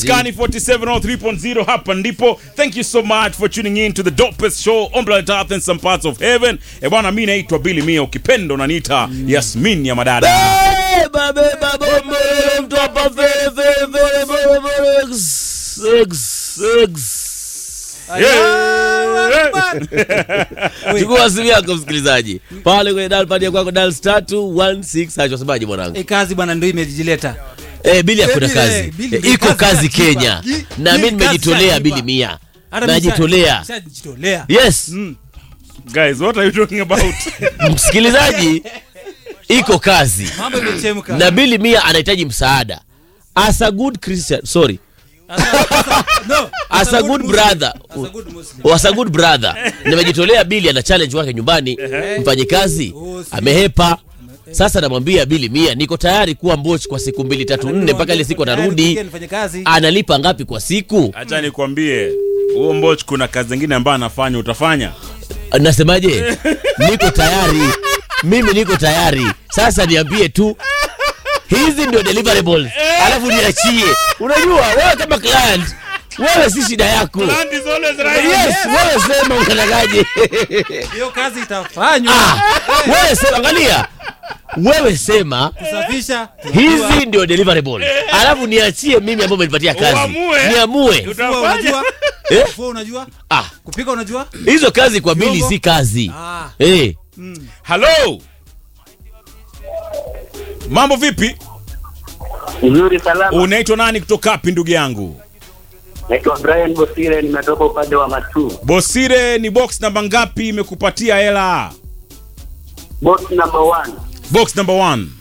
Kani 4703.0 hapa ndipo. Thank you so much for tuning in to the dopest show on planet Earth and some parts of heaven. E bwana, mimi naitwa Billy Mia, ukipenda unaniita Yasmin ya madada. Beba, beba, bombe, mtu hapa fere, fere, fere, fere, fere, ex, ex, ex. Chukua simu yako msikilizaji pale kwenye dial pad ya kwako dial star 216 hacho semaje mwanangu E, kazi bwana ndio imejileta. eh bili hakuna Bili, kazi eh, Bili, Eh, Bili, iko kazi kazi inajipa. Kenya Gi- na Bili, mimi kazi nimejitolea inajipa. bili mia Hata najitolea nisha- nishajitolea. yes Guys, what are you talking about? msikilizaji iko kazi Mambo imechemka. na bili mia anahitaji msaada as a good christian sorry No, as a good Muslim. brother As a good Muslim. was a good brother nimejitolea bili ana challenge wake nyumbani mfanyikazi Oh, si- amehepa sasa namwambia bili mia niko tayari kuwa mbochi kwa siku mbili tatu nne mpaka ile siku Tayari anarudi kuingia nifanye kazi. analipa ngapi kwa siku Acha nikwambie, huo Mboch kuna kazi zingine ambayo anafanya, utafanya? nasemaje niko tayari mimi niko tayari sasa niambie tu hizi ndio deliverables alafu niachie unajua wewe kama client wewe si shida yako Land is always right. yes wewe sema unatakaje Hiyo kazi itafanywa. Ah, wewe sema angalia wewe sema Kusafisha. hizi ndio deliverable alafu niachie mimi ambao umenipatia kazi Uamue. niamue Kufua Utafanya? unajua? Eh? Kufua unajua? ah Kupika unajua? hizo kazi kwa bili Vyombo? si kazi Ah. eh Hello. Mambo vipi? Nzuri salama. Unaitwa nani kutoka wapi ndugu yangu? Naitwa Brian Bosire, nimetoka upande wa Matu. Bosire, ni box namba ngapi imekupatia hela? Box number one. Box number one.